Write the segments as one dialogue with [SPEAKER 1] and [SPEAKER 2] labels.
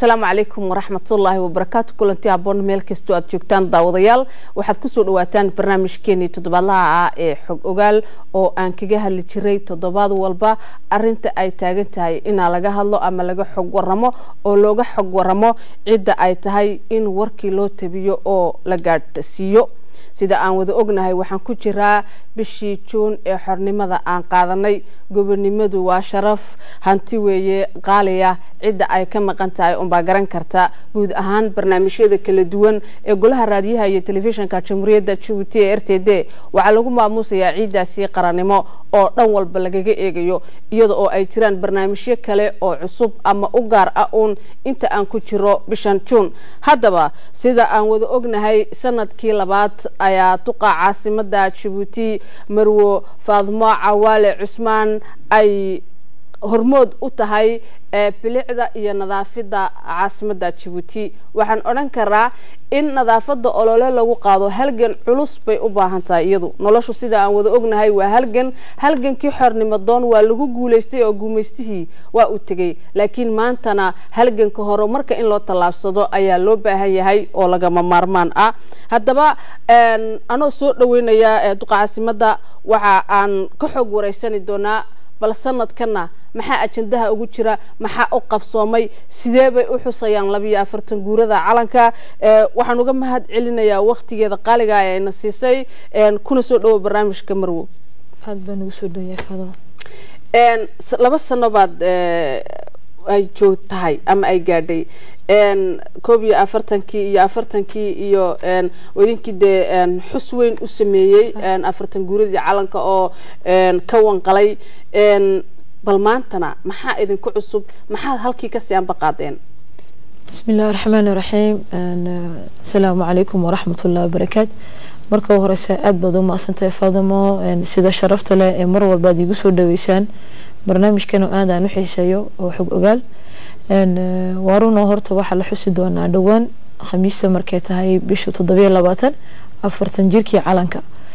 [SPEAKER 1] asalaamu calaykum waraxmatullaahi wabarakaatu kulanti aboon meel kastoo aad joogtaan daawadayaal waxaad kusoo dhawaataan barnaamijkeenii toddobaadlaha ah ee xog ogaal oo aan kaga hadli jiray toddobaad walba arinta ay taagan tahay inaa laga hadlo ama laga xog waramo oo looga xog waramo cidda ay tahay in warkii loo tabiyo oo la gaadhsiiyo sida aan wada ognahay waxaan ku jiraa bishii juun ee xornimada aan qaadanay gobonimadu waa sharaf hanti weeye qaaliya cidda ay ka maqan tahay unbaa garan karta guud ahaan barnaamijyada kala duwan ee golaha raadiyaha iyo telefishinka jamhuuriyadda jabuuti ee r t d waxaa lagu maamuusayaa ciidaasi qarannimo oo dhan walba lagaga eegayo iyada oo ay jiraan barnaamijyo kale oo cusub ama u gaar ah uun inta aan ku jiro bishan juun haddaba sida aan wada ognahay sanadkii labaad ayaa duqa caasimada jabuuti marwo faadmo cawaale cusmaan ay hormood u tahay bilicda iyo nadaafida caasimada jabuuti waxaan odhan karaa in nadaafada olole lagu qaado halgan culus bay u baahan tahay iyadu noloshu sida aan wada ognahay waa halgan halgankii xornimo doon waa lagu guulaystay oo guumaystihii waa u tegay laakiin maantana halganka horumarka in loo tallaabsado ayaa loo baahan yahay oo lagama maarmaan ah haddaba anoo soo dhaweynaya duqa caasimada waxa aan ka xoog wareysani doonaa bal sanadkana maxaa ajandaha ugu jira maxaa u qabsoomay sidee bay u xusayaan labiyo afartan guurada calanka waxaan uga mahad celinayaa waktigeeda qaaliga ee ayna siisay kuna soo dhawo barnaamijka marwo
[SPEAKER 2] aad baan ugu soo dhawayaa
[SPEAKER 1] laba sano baad ay joog tahay ama ay gaadhay koob iyo afartankii iyo afartankii iyo idinkii dee xus weyn u sameeyey afartan guuradii calanka oo ka wanqalay bal maantana maxaa idinku cusub maxaad halkii kasii anbaqaadeen
[SPEAKER 2] bismi illahi raxmaan iraxiim asalaamu calaykum waraxmat ullahi wabarakaatu marka horeyse aada baad u maadsantahay faadimo sida sharafta leh ee mar walbaad iigu soo dhaweysaan barnaamijkan oo aad aan u xiiseeyo oo xog ogaal waarunoo horta waxaa la xusi doonaa dhowaan khamiista markay tahay bisha toddobiyo labaatan afartan jirkii calanka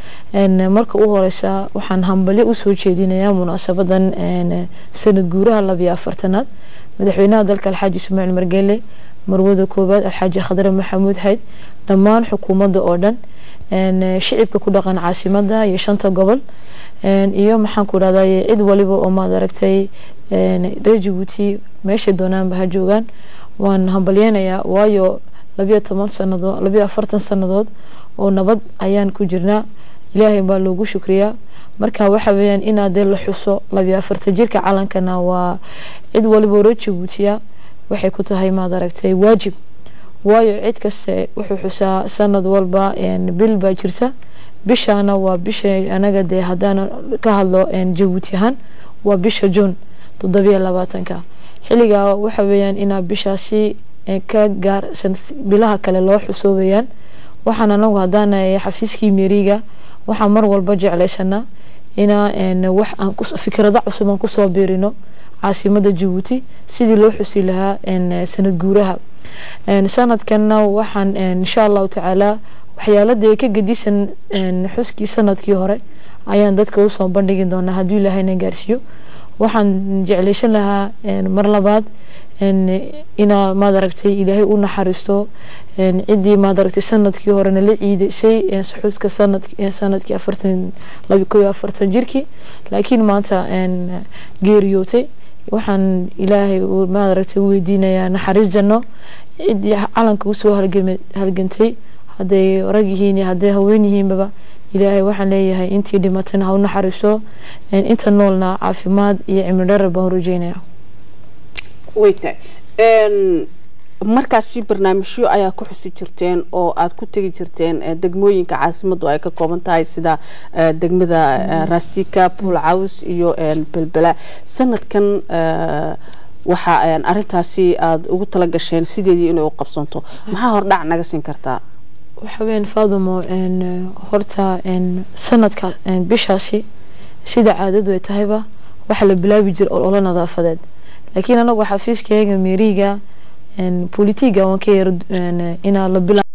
[SPEAKER 2] marka u horeysa waxaan hambalyo usoo jeedinayaa munaasabadan sanad guuraha labiyo afartanaad madaxweynaha dalka alxaaji ismaaciil margele marwada koowaad alxaaji khadre maxamuud xayd dhammaan xukuumadda oo dhan shicibka ku dhaqan caasimada iyo shanta gobol iyo maxaan ku dhahday cid waliba oo maad aragtay reer jabuuti meeshay doonaanba ha joogaan waan hambalyeynayaa waayo labiyo toban sanadood labiyo afartan sanadood oo nabad ayaan ku jirnaa ilaahay baa loogu shukriyaa marka waxa weeyaan inaad dee la xuso labiyo afartan jirka calankana waa cid waliba reer jabuutiya waxay ku tahay maad aragtay waajib waayo cid kaste wuxuu xusaa sanad walba bil baa jirta bishaana waa bisha anaga dee haddaan ka hadlo jabuuti ahaan waa bisha juun toddobiyo labaatanka xilligaa waxa weeyaan inaa bishaasi ka gaarsan bilaha kale loo xuso weeyaan waxaan anagu haddaana xafiiskii meriga waxaan mar walba jeclaysanaa inaa wax aan fikrado cusub aan kusoo biirino caasimada jabuuti sidii loo xusi lahaa sanad guuraha sanadkanna waxaan insha allahu tacaala waxyaaladee ka gedisan xuskii sanadkii hore ayaan dadka usoo bandhigi doonaa hadduu ilaahayna gaarsiiyo waxaan jeclaysan lahaa mar labaad inaa maad aragtay ilaahay u naxariisto ciddii maad aragtay sanadkii horena la ciidaysay xuska sanadkii afartan laba ko iyo afartan jirkii laakiin maanta geeriyootay waxaan ilaahay maad aragtay u weydiinayaa naxariis janno ciddii calanka usoo halgantay hadday rag yihiin iyo hadday haween yihiinbaba ilaahay waxaan leeyahay intii dhimatana ha u naxariiso inta noolna caafimaad iyo cimri dharar baan rajeynaya
[SPEAKER 1] wayta markaasi barnaamijyo ayaa ku xusi jirteen oo aada ku tegi jirteen degmooyinka caasimadu ay ka kooban tahay sida degmada rastika buul caws iyo belbela sanadkan waxaa arintaasi aada ugu tala gasheen sideedii inay u qabsanto maxaa hordhac naga siin kartaa
[SPEAKER 2] waxa weyan faadimo horta sanadka bishaasi sida caadadu ay tahayba waxaa la bilaabi jira ololo nadaafadeed laakiin anagu xafiiskayga meriga bolitiga waan ka yar inaa la bila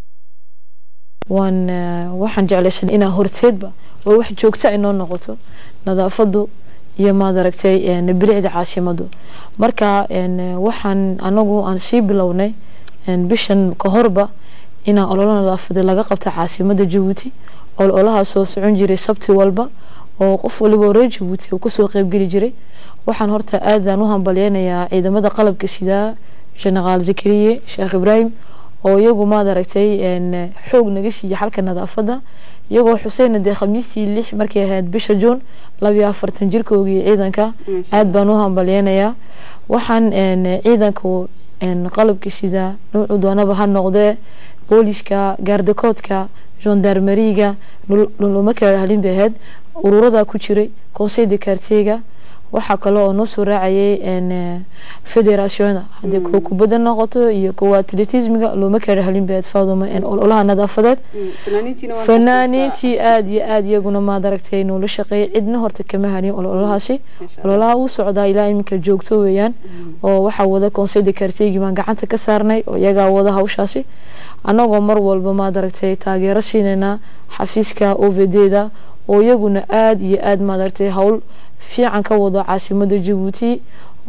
[SPEAKER 2] waan waxaan jeclaysan inaa horteedba oo wax joogta inoo noqoto nadaafadu iyo maad aragtay bilicda caasimadu marka waxaan anagu aan sii bilownay bishan ka horba inaan ololo nadaafada laga qabta caasimada jabuuti ololahaasoo socon jiray sabti walba oo qof waliba reer jabuuti uu kasoo qeybgeli jiray waxaan horta aadaan u hambalyeynayaa ciidamada qalabka sida generaal zakariye sheekh ibraahim oo iyagu maad aragtay xoog naga siiya xalka nadaafada iyagoo xuseyna dee khamiistii lix markay ahayd bisha juun labiyo afartan jirkoogii ciidanka aad baan u hambalyeynayaa waxaan ciidanka qalabka sida nuucu doonaba ha noqdee booliska gaardakoodka gendarmeriga luma kala halin bay ahayd ururada ku jiray conseil de quartierga waxaa kale oo noo soo raacayay federationa haddii kuwa kubadda noqoto iyo kuwa atletismiga looma kala halin bay ahayd faaduma ololaha nadaafadeed fanaaniintii aada iyo aada iyaguna maad aragtay noola shaqeeyay cidna horta kama halin ololahaasi ololaha uu socdaa ilaa iminka joogto weeyaan oo waxaa wada conseil de quartiergi baan gacanta ka saarnay oo iyagaa wada hawshaasi annagoo mar walba maad aragtay taageero siinayna xafiiska ovd-da oo iyaguna aada iyo aada maad aragtay howl fiican ka wado caasimada jabuuti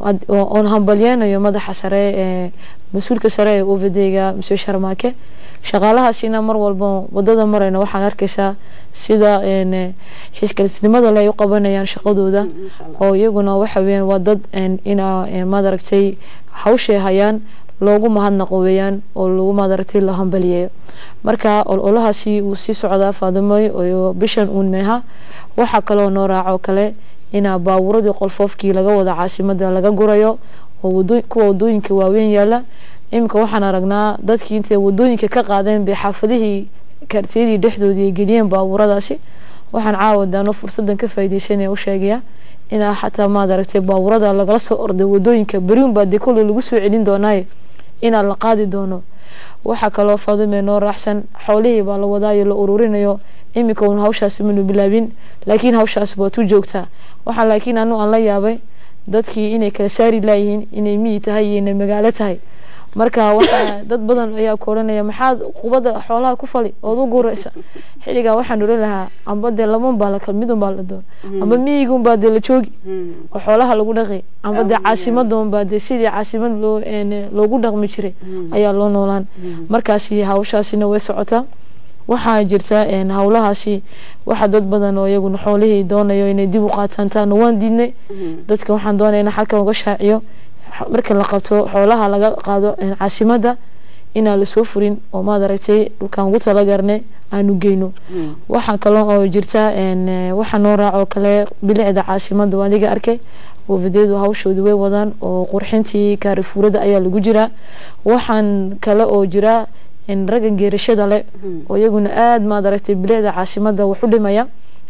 [SPEAKER 2] oon hambalyeynayo madaxa sare ee mas-uulka sare ee ovd-ga mse sharmaake shaqaalahaasina mar walba wadada marayna waxaan arkaysaa sida xiskalisnimada le ay u qabanayaan shaqadooda oo iyaguna waxa weyaan waa dad ina maad aragtay hawshay hayaan loogu mahadnaqo weeyaan oo lagu maadaragtay la hambaliyeeyo marka ololahaasi wuu sii socdaa faadimoy oo bishan uun meeha waxaa kaloo noo raaco kale inaa baabuuradii qolfoofkii laga wada caasimada laga gurayo oo kuwa wadooyinka waaweyn yaala iminka waxaan aragnaa dadkii intay wadooyinka ka qaadeen bay xaafadihii kaartiyadii dhexdoodii ay geliyeen baabuuradaasi waxaan caawadaano fursadan ka faaideysanaya u sheegaya inaa xataa maad aragtay baabuurada lagala soo orday wadooyinka beriun baa dee kolley lagu soo celin doonaaye inaa la qaadi doono waxaa kaloo faadime noo raaxsan xoolihii baa la wadaayo la ururinayo iminka uun hawshaasi manu bilaabin laakiin hawshaas waad u joogtaa waxaa laakiin anu aan la yaabay dadkii inay kala saari laayihiin inay miyi tahay iyo inay magaalo tahay marka waxaa dad badan ayaa ku odhanaya maxaad qubada xoolaha ku fali ood u guraysa xilligaa waxaan oran lahaa amba dee laban baa lakal midun baa la doon amba miyigun baa dee la joogi oo xoolaha lagu dhaqi amba dee caasimadoon baa dee sidii caasimad loo loogu dhaqmi jiray ayaa loo noolaan markaasi hawshaasina way socotaa waxaa jirta hawlahaasi waxa dad badan oo iyaguna xoolihii doonayo inay dib u qaataan taana waan diidnay dadka waxaan doonaya in xalkan uga shaaciyo marka la qabto xoolaha laga qaado caasimada inaan lasoo furin oo maad aragtay dhulkaan ugu talagarnay aanu geyno waxaa kaloo oo jirta waxaa noo raacoo kale bilicda caasimada waa adiga arkay oovadeedu hawshooda way wadaan oo qurxintii kaarifuurada ayaa lagu jiraa waxaan kale oo jira raggan geerashada le oo iyaguna aada maad aragtay bilicda caasimada wax u dhimaya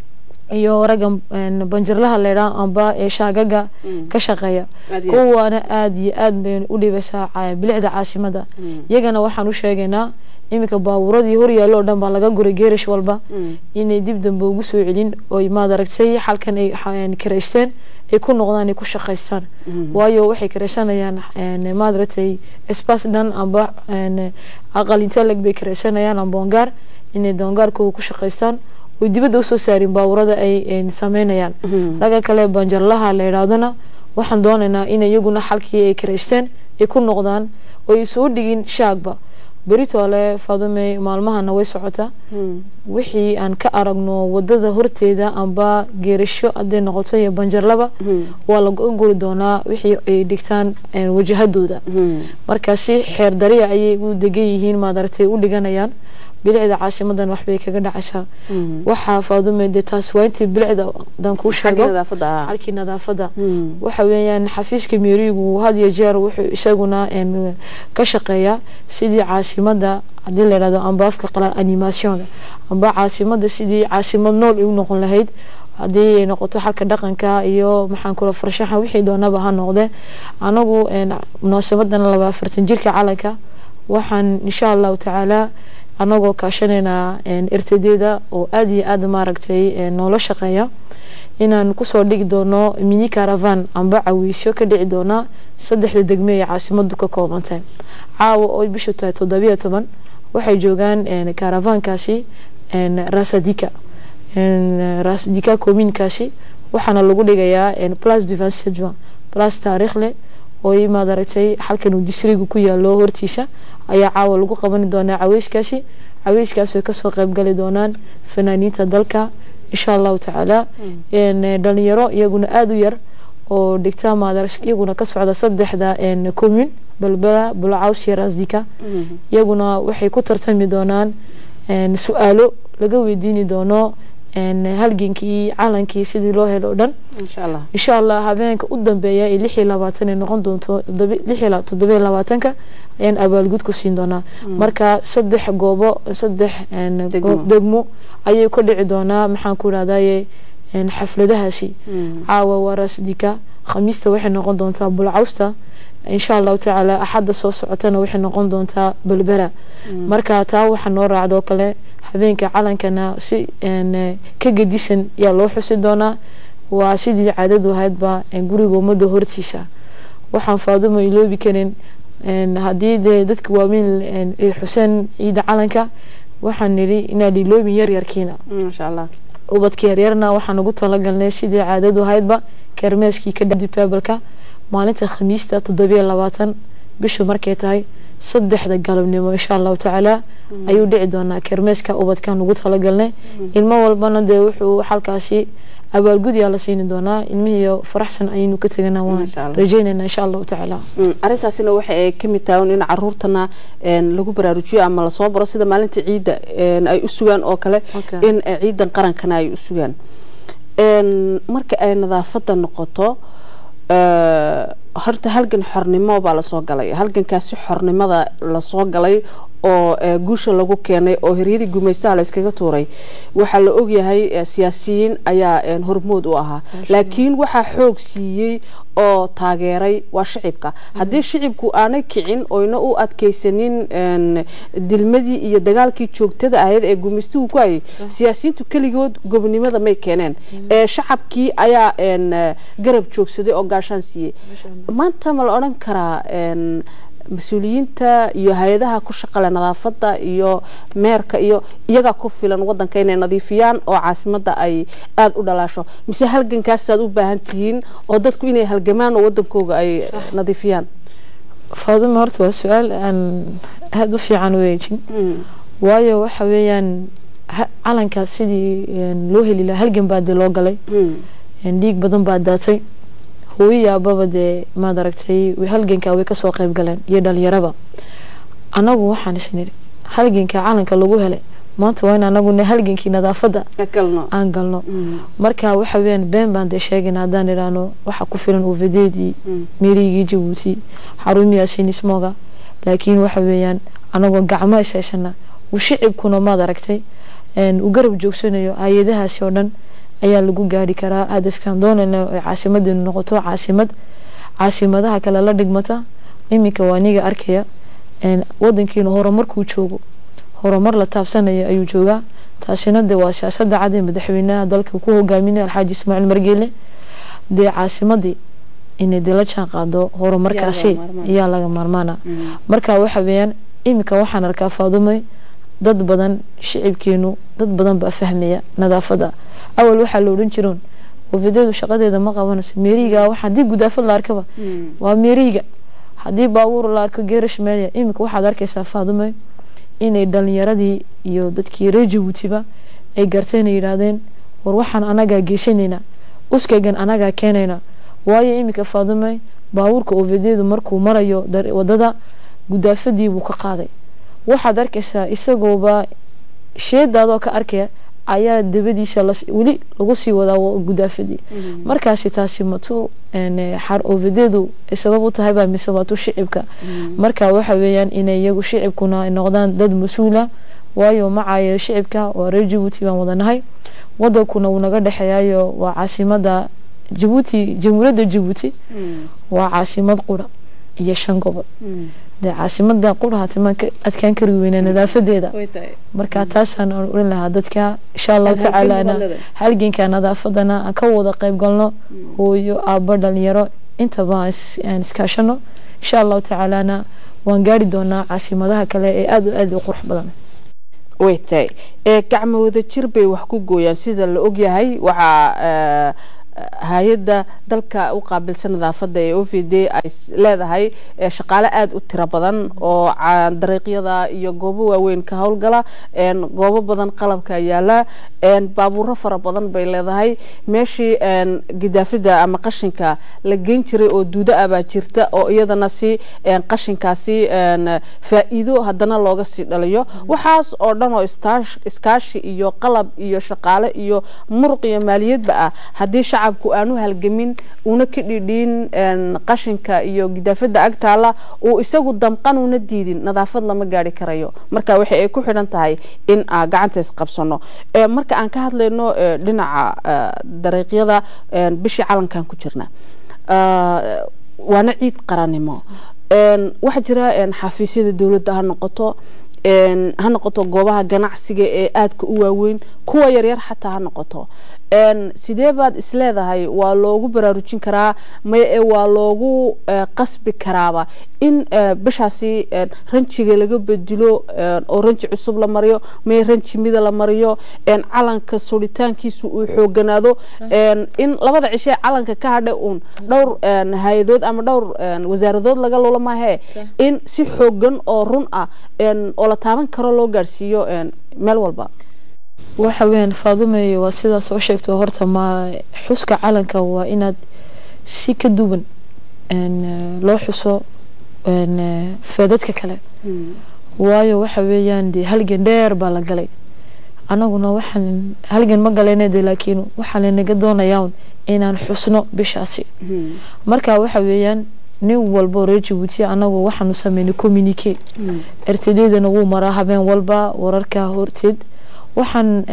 [SPEAKER 2] iyo raggan banjarlaha leydhaa amba ee shaagaga ka shaqeeya kuwaana aada iyo aada bay u dhibaysaa bilicda caasimada iyagana waxaan u sheegaynaa iminka baabuuradii horyaallo o dhan baa laga guray geerash walba inay dib dambe ugu soo celin oy maad aragtay xalkan ay karaysteen ay ku noqdaan ay ku shaqaystaan waayo waxay karaysanayaan maad aragtay spas dhan amba aqal inteleg bay karaysanayaan amba ongaar inay doongaarkooda ku shaqaystaan oy dibadda usoo saarin baabuurada ay sameynayaan ragga kale banjarlaha la yidhaahdona waxaan doonaynaa in iyaguna xalkii ay karaysteen ay ku noqdaan oo ay soo dhigin shaagba beritoole faadumey maalmahana way socotaa wixii aan ka aragno wadada horteeda amba geerasho haday noqoto iyo banjarlaba waa laga guri doonaa wixii ay dhigtaan wajahadooda markaasi xeer dariya ayay u degan yihiin maadaragtay u dhiganayaan bilicda caasimadan waxbay kaga dhacaysaa waxaa faadume dee taas waa intii bilicda dan kuu sheego halkii nadaafada waxa weeyaan xafiiska meerigu had iyo jeer wuxuu isaguna ka shaqeeyaa sidii caasimada haddii la yidhahdo amba afka qala animationka amba caasimada sidii caasimad nool ay u noqon lahayd haddii ay noqoto xalka dhaqanka iyo maxaan kula farshaxan wixii doonaba ha noqde anagu munaasabadan laba afartan jirka calanka waxaan insha allahu tacaala anagoo kaashanaynaa ertadeeda oo aada iyo aada maaragtay noola shaqeeya inaan kusoo dhigi doono mini caravan amba cawiisyo ka dhici doona saddexda degme ee caasimadu ka koobantay caawa oo bishu tahay toddobiyo toban waxay joogaan caravankaasi rasadika rasadika communkaasi waxaana lagu dhigayaa place du vingt sept juin place taariikh leh oo imaad aragtay halkan uu disriga ku yaalo hortiisa ayaa caawa lagu qabani doonaa caweyskaasi caweyskaas way kasoo qeybgali doonaan fanaaniinta dalka insha allahu tacaala dhalinyaro iyaguna aada u yar oo dhigta maadar iyaguna ka socda saddexda commune balbala bulcaws iyo rasdika iyaguna waxay ku tartami doonaan su-aalo laga weydiini doono halgenkii calankii sidii loo helo o dhan insha allah habeenka u dambeeya ee lix iyo labaatan ay noqon doonto toddoba iyo labaatanka ayaan abaalgud ku siin doonaa marka saddex goobo saddex degmo ayay ka dhici doonaa maxaan ku irahdaye xafladahaasi caawa waa rasdika khamiista waxay noqon doontaa bulcawsta insha allahu tacaala axadda soo socotana waxay noqon doontaa balbera marka taa waxaa noo raacdoo kale habeenka calankana si ka gedisan ayaa loo xusi doonaa waa sidii caadadu ahaydba guriga ummadda hortiisa waxaan faadumo iloobi karin haddii dee dadka waaweyn ay xuseen ciida calanka waxaan nidhi inaad iloobin yaryarkiina ubadka yaryarna waxaan ugu talagalnay sidii caadadu ahaydba kermeeskii ka dupebalka maalinta khamiista toddobiyo labaatan bishu markay tahay saddexda galabnimo insha allahu tacaala ayuu dhici doonaa kermeeska ubadkan ugu talagalnay ilmo walbana dee wuxuu halkaasi abaalgud yaa la siini doonaa ilmihiiyo faraxsan ayaynu ka tegana waan rajeynayna insha allahu tacaala
[SPEAKER 1] arrintaasina waxa ay ka mid tahay in caruurtana lagu baraarujiyo ama lasoo baro sida maalinta ciidda ay u sugaan oo kale in ciidan qarankana ay u sugaan marka ay nadaafadda noqoto horta halgan xornimo baa lasoo galay halgankaasi xornimada lasoo galay oo guusha lagu keenay oo hiryadii gumaystaha la iskaga tuuray waxaa la ogyahay siyaasiyiin ayaa hormood u ahaa laakiin waxaa xoog siiyey oo taageeray waa shicibka haddii shicibku aanay kicin oyna u adkaysanin dilmadii iyo dagaalkii joogtada ahayd ee gumaystuhu ku hayay siyaasiyiintu keligood gobonimada may keeneen shacabkii ayaa garab joogsaday oo gaashaan siiyey maanta ma la odhan karaa mas-uuliyiinta iyo hay-adaha ku shaqale nadaafada iyo meerka iyo iyagaa ku filan wadanka inay nadiifiyaan oo caasimada ay aada u dhalaasho mise halgankaasaad u baahan tihiin oo dadku inay halgamaan oo wadankooga ay nadiifiyaan
[SPEAKER 2] faadima horta waa su-aal aan aada u fiican weejin waayo waxa weeyaan calankaas sidii loo heli lahaa halgan baa dee loo galay dhiig badan baa daatay hooyo aababa dee maad aragtay halganka way kasoo qeyb galeen iyo dhalinyaraba anagu waxaan isniri halganka calanka lagu helay maanta waa in anaguna halgankii nadaafadda aan galno marka waxa weyaan been baan dee sheegayna haddaan idhaahno waxa ku filan uvadeedii meerigii jabuuti xarumiyaa sinismoga laakiin waxa weeyaan anagoo gacmo ishaysana uu shicibkuna maad aragtay uu garab joogsanayo hay-adahaasi oo dhan ayaa lagu gaari karaa hadafkan doonayna ay caasimadeenu noqoto caasimad caasimadaha kale la dhigmata iminka waa aniga arkaya wadankeenu horumarkuu joogo horumar la taabsanaya ayuu joogaa taasina dee waa siyaasada cad ee madaxweynaha dalka ku hogaaminaya alxaaji ismaaciil margeele dee caasimadii inay dee la jaan qaado horumarkaasi ayaa laga maarmaana marka waxa weeyaan iminka waxaan arkaa faadumay dad badan shicibkeenu dad badan baa fahmaya nadaafada awal waxaa la odhan jiroon wafadeedu shaqadeeda ma qabanayso meeriga waxa hadii gudaafad la arkaba waa meeriga haddii baabuur la arko geerash meelya iminka waxaad arkaysaa faadume inay dhalinyaradii iyo dadkii reer jabuutiba ay garteen ay yidhaahdeen war waxaan anagaa geysanaynaa uskaygan anagaa keenaynaa waayo iminka faadume baabuurka ovadeedu markuu marayo wadada gudaafadii buu ka qaaday waxaad arkaysaa isagooba sheedaadoo ka arkaya ayaa dabadiisa weli lagu sii wadaa gudaafadii markaasi taasi matu ovadeedu sabab u tahaybaa mise waatu shicibka marka waxa weeyaan inay iyagu shicibkuna noqdaan dad mas-uula waayo macaayo shicibka waa reer jabuuti baan wadanahay wadankuna wuu naga dhexeeyayo waa caasimada jabuuti jamhuuriyadda jabuuti waa caasimad qura iyo shan gobol dee caasimada qurahatimaan adkaan kari weynaa nadaafadeeda marka taasaan aan oran lahaa dadka insha allahu tacaalana halganka nadaafadana aan ka wada qeyb galno hooyo aabo dhalinyaro intaba aan iskaashano insha allahu tacaalana waan gaari doonaa caasimadaha kale ee aada u aada u qurux badan
[SPEAKER 1] way tahay gacmo wada jir bay wax ku gooyaan sida la ogyahay waxaa hay-adda dalka u qaabilsan nadaafadda ee o v d ay leedahay shaqaale aada u tiro badan oo dariiqyada iyo goobo waaweyn ka howlgala goobo badan qalabka yaala baabuuro fara badan bay leedahay meeshii gidaafida ama qashinka la geyn jiray oo duudo ah baa jirta oo iyadana si qashinkaasi faa-iido haddana looga sii dhaliyo waxaas oo dhan oo iskaashi iyo qalab iyo shaqaale iyo muruq iyo maaliyadba ah haddii shacabku aanu halgamin una ka dhidhiin qashinka iyo gidaafada agtaala uu isagu damqan una diidin nadaafad lama gaari karayo marka waxa ay ku xidhan tahay in aan gacanta isqabsano marka aan ka hadlayno dhinaca dariiqyada bishii calankan ku jirna waana ciid qarannimo waxaa jira xafiisyada dowladda ha noqoto ha noqoto goobaha ganacsiga ee aadka u waaweyn kuwa yaryar xataa ha noqoto sidee baad isleedahay waa loogu baraarujin karaa maye waa loogu qasbi karaaba in bishaasi ranjiga laga bedilo oo ranji cusub la mariyo maye ranji mida la mariyo calanka suritaankiisu uu xooganaado in labada cishe calanka ka hadha uun dhowr hay-adood ama dhowr wasaaradood laga lula maahee in si xoogan oo run ah oo la taaban karo loo gaadhsiiyo meel walba
[SPEAKER 2] waxa weyaan faadumeyo waa sidaa soo sheegto horta ma xuska calanka waa inaad si ka duwan loo xuso feedadka kale waayo waxa weeyaan dee halgan dheer baa la galay anaguna waxaan halgan ma galayna de laakiin waxaa lanaga doonayaa inaan xusno bishaasi marka waxa weeyaan nin walba reer jabuuti anagu waxaanu sameynay communique rtdana wuu maraa habeen walba wararka horteed waxaan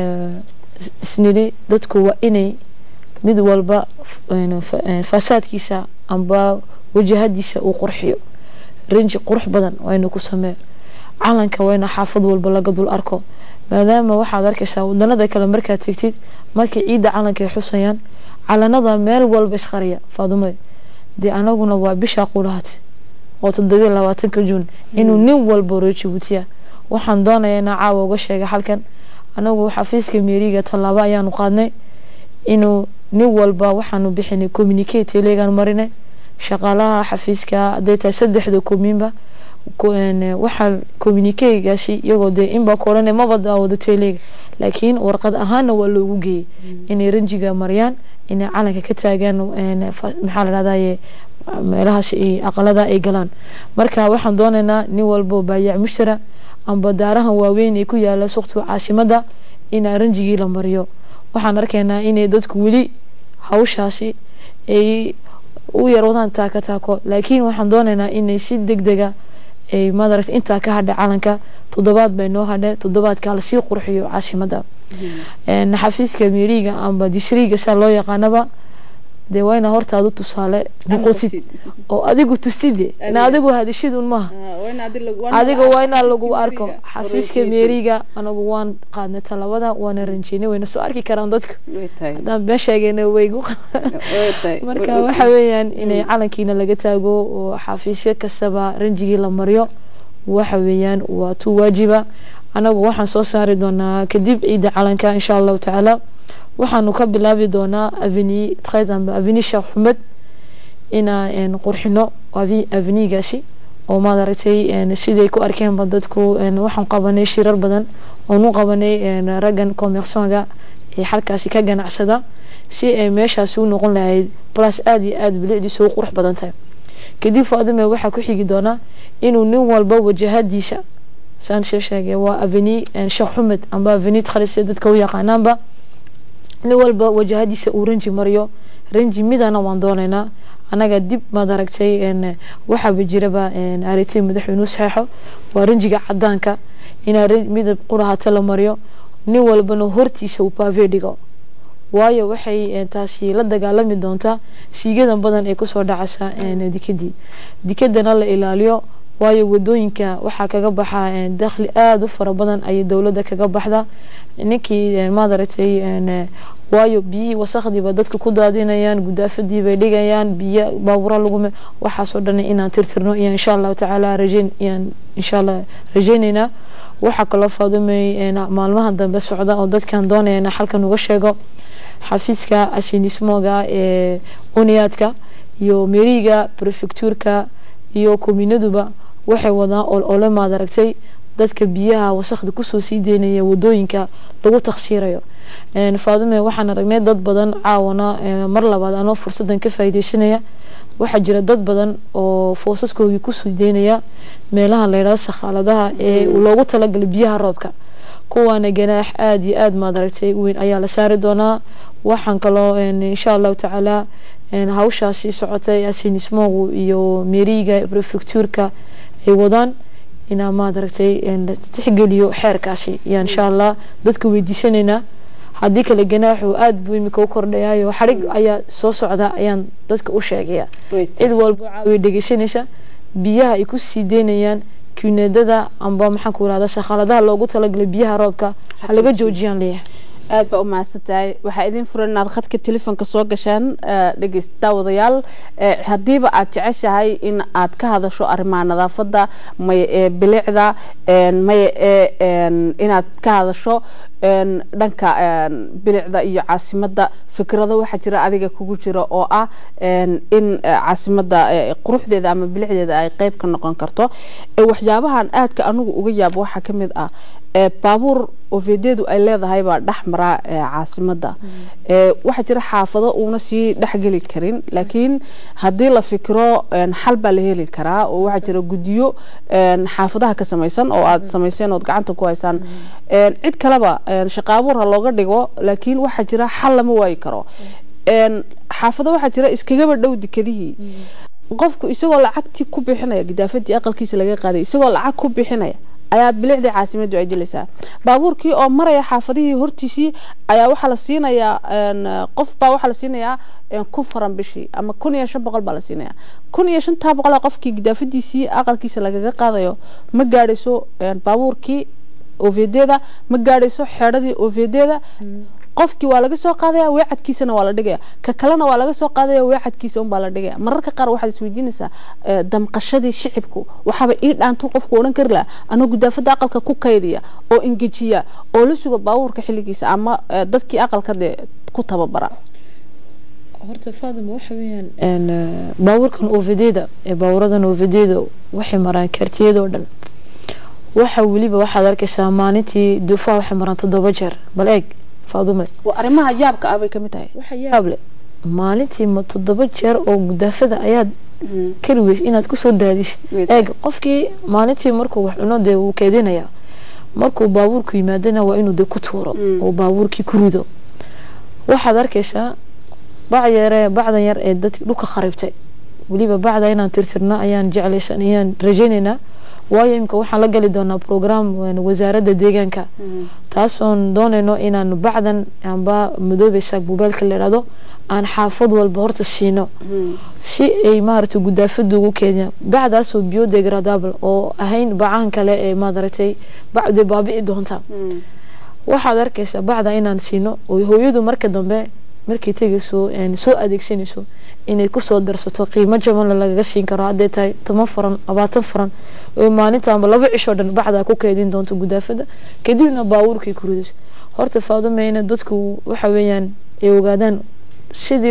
[SPEAKER 2] isnidhi dadku waa inay mid walba fasaadkiisa amba wajahadiisa uu qurxiyo ranji qurux badan wayna ku samee calanka wayna xaafad walba laga dul arko maadaama waxaad arkaysaa wadanada kale markaad tegtid markii ciidda calanka ay xusayaan calanada meel walba isqariya faadume dee anaguna waa bishaa qulahaad oo toddobiyo labaatanka juun inuu nin walba reer jabuutiya waxaan doonayaa inaa caawa uga sheega halkan anagu xafiiska meeriga tallaabo ayaanu qaadnay inuu nin walba waxaanu bixinay communique telegan marinay shaqaalaha xafiiska haday tahay saddexda komiinba waxaa communiquegaasi iyagoo dee inbaa koranay maba daawado telega laakiin warqad ahaana waa loogu geeyey inay ranjiga mariyaan inay calanka ka taagaan maxaa la dhahdaye meelahaas aqalada ay galaan marka waxaan doonaynaa nin walba baayac mushtara amba daarahan waaweyn ee ku yaala suqtu caasimada inaa ranjigii la mariyo waxaan arkaynaa inay dadku weli hawshaasi ay u yar wadaan taaka taako laakiin waxaan doonaynaa inay si deg dega ay madaragta intaa ka hadha calanka toddobaad bay noo hadhe toddobaadkaa lasii qurxiyo caasimada xafiiska meeriga amba dishriga saa loo yaqaanaba dee waa inaa hortaadu tusaale noqotid oo adigu tustide na adigu hadishidun maaha adiga waa inaa lagu arko xafiiska meeriga anagu waan qaadnay talabada waana ranjeynay wayna soo arki karaan dadku haddaan been sheegayna waygu marka waxa weeyaan inay calankiina laga taago oo xafiisyo kastaba ranjigii la mariyo waxa weeyaan waa tu waajiba anagu waxaan soo saari doonaa kadib ciidda calanka insha allahu tacaala waxaanu ka bilaabi doonaa aveni treize amba aveni sheekh xumed inaan qurxino avenigaasi oo maad aragtay siday ku arkeenba dadku waxaan qabanay shirar badan oon u qabanay raggan commerçonga ee halkaasi ka ganacsada si ay meeshaasi u noqon lahayd plus aada iyo aada bilicdiisa u qurux badan tahay kadib faadime waxaa ku xigi doonaa inuu nin walba wajahadiisa saan shee sheegay waa aveni sheekh xumed amba aveni treize dadka u yaqaanaanba nin walba wajahadiisa uu ranji mariyo ranji midana waan doonaynaa anaga dib maad aragtay waxaaba jiraba aritay madaxweynuhu saxeexo waa ranjiga cadaanka inaa midab qurahata la mariyo nin walbana hortiisa uu baave dhigo waayo waxay taasi la dagaalami doontaa siigadan badan ee kusoo dhacaysa dikadii dikadana la ilaaliyo waayo wadooyinka waxaa kaga baxa dakhli aada u fara badan ayay dowladda kaga baxda ninkii maadaragtay waayo biyihii wasakdiiba dadka ku daadinayaan gudaafadii bay dhigayaan biyo baabura lagume waxaasoo dhan inaan tirtirno iyo insha allahu tacaala rajeyn iyaan insha allah rajeyneynaa waxaa kaloo faadumay maalmaha dambe socda oo dadkan doonaya inaa xalkan uga sheego xafiiska asinismoga ee uniyaadka iyo meriga prefectuurka iyo kominaduba waxay wadaan ole maad aragtay dadka biyaha wasakda kusoo sii deynaya wadooyinka lagu taksiirayo faadume waxaan aragnay dad badan caawana mar labaad anoo fursadan ka faaideysanaya waxaa jira dad badan oo foosaskoogii kusii deynaya meelaha layidhahdo sakhaaladaha ee loogu talagalay biyaha roobka kuwaana ganaax aada iyo aada maad aragtay weyn ayaa la saari doonaa waxaan kaloo insha allahu tacaala hawshaasi socotay asinismogu iyo meriga prefectuurka ay wadaan inaa maad aragtay tixgeliyo xeerkaasi yaa insha allah dadka weydiisanaynaa haddii kale ganaaxu aada buu imika u kordhayayo xadhig ayaa soo socda ayaan dadka u sheegaya cid walba caawiya dhegeysanaysa biyaha ay ku sii deynayaan kineedada amba maxaan ku irahda shaqaaladaha loogu talagalay biyaha roobka ha laga joojiyaan leeyahay
[SPEAKER 1] aada baa u mahadsantahay waxaa idin furan inaad khadka telefoonka soo gashaan dhegeyst daawadayaal haddiiba aad jeceshahay in aad ka hadasho arrimaha nadaafadda maya ee bilicda maya ee inaad ka hadasho dhanka bilicda iyo caasimadda fikrado waxaa jira adiga kugu jira oo ah in caasimadda quruxdeeda ama bilicdeeda ay qeyb ka noqon karto waxyaabahan aadka anigu uga yaabo waxaa ka mid ah baabuur ovedeedu ay leedahay baa dhex maraa caasimadda waxaa jira xaafado uuna sii dhexgeli karin laakiin haddii la fikiro xal baa la heli karaa oo waxaa jira guddiyo xaafadaha ka samaysan oo aad samayseen ood gacanta ku haysaan cid kaleba shaqaabuur ha looga dhigo laakiin waxaa jira xal lama waayi karo xaafado waxaa jira iskagaba dhow dekadihii qofku isagoo lacagtii ku bixinaya gidaafadii aqalkiisa laga qaaday isagoo lacag ku bixinaya ayaa bilicdii caasimadu ay dilaysaa baabuurkii oo maraya xaafadihii hortiisii ayaa waxaa la siinayaa qof baa waxaa la siinayaa kun faran bishii ama kun iyo shan boqol baa la siinayaa kun iyo shantaa boqol qofkii gidaafadiisii aqalkiisa lagaga qaadayo ma gaadhayso baabuurkii ovedeeda ma gaadhayso xeedhadii ovedeeda qofkii waa laga soo qaadaya weecadkiisana waa la dhigaya ka kalena waa laga soo qaadaya weecadkiisa unbaa la dhigaya mararka qaar waxaad isweydiinaysaa damqashadii shicibku waxaaba ii dhaantu qofku odhan kari laha anoo gudaafada aqalka ku kaydiya oo engejiya oo la suga baabuurka xilligiisa ama dadkii aqalka dee ku tababara
[SPEAKER 2] horta faadima waxa weeyaan baabuurkan ovedeeda ee baawuradan ovedeeda waxay maraan kartiyadoo dhan waxa weliba waxaad arkaysaa maalintii duufaha waxay maraan toddoba jeer bal eeg faadume
[SPEAKER 1] arrimaha yaabka ah bay kamid tahay
[SPEAKER 2] waxa yaab leh maalintii ma toddoba jeer oo gudaafada ayaad kari weys inaad kusoo daadis eeg qofkii maalintii markuu wax cuno dee wuu keedinaya markuu baabuurku yimaadana waa inuu dee ku tuuro oo baabuurkii ku rido waxaad arkaysaa bacyare bacdan yar ee dadki dhulka kharibtay weliba bacda inaan tirtirno ayaan jeclaysan ayaan rajaynaynaa waayo imika waxaan la gali doonaa program wasaaradda deegaanka taasoon doonayno inaan bacdan amba madoobeysa buubaalka la yidhahdo aan xaafad walba horta siino si ay maaragtay gudaafada ugu keenyaan bacdaasoo biodegradable oo ahayn bacahan kale ee maadaragtay bacde baabi'i doonta waxaad arkaysaa bacda inaan siino oo hooyadu marka dambe markay tegayso soo adeegsanayso inay kusoo darsato qiimo jabanla lagaga siin karo hadday tahay toban faran labaatan faran oo maalintaanba laba cishoo dhan bacdaa ku keedin doonto gudaafada kadibna baabuurkay ku ridayso horta faadumeyna dadku waxa weeyaan ay ogaadaan sidii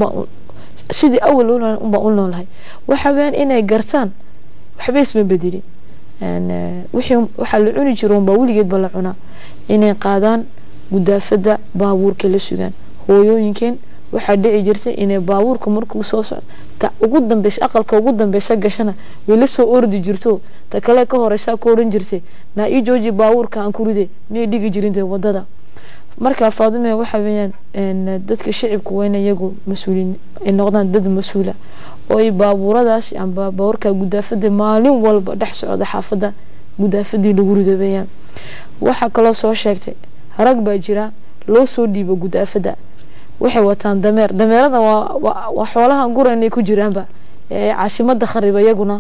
[SPEAKER 2] sidii awal unbaa u noolahay waxa weeyaan inay gartaan waxba isma bedelin wixii waxaa la cuni jiro unbaa weligeedba la cunaa inay qaadaan gudaafada baabuurka la sugaan hooyooyinkeen waxaa dhici jirtay inay baabuurka markuu soo socdo ta ugu dambeysa aqalka ugu dambeysa gashana way la soo ordi jirto ta kale ka horeysaa ku odhan jirtay naa ii jooji baabuurka aan ku ride miyay dhigi jirin dee wadada marka faadime waxa weeyaan dadka shicibku waa in iyagu mas-uuliin ay noqdaan dad mas-uula oo ay baabuuradaas amba baabuurka gudaafada maalin walba dhex socda xaafada gudaafadii lagu ridobeeyaan waxaa kaloo soo sheegtay rag baa jira loo soo dhiibo gudaafada waxay wataan dameer dameerada waa xoolahan guran ay ku jiraanba ee caasimada khariba iyaguna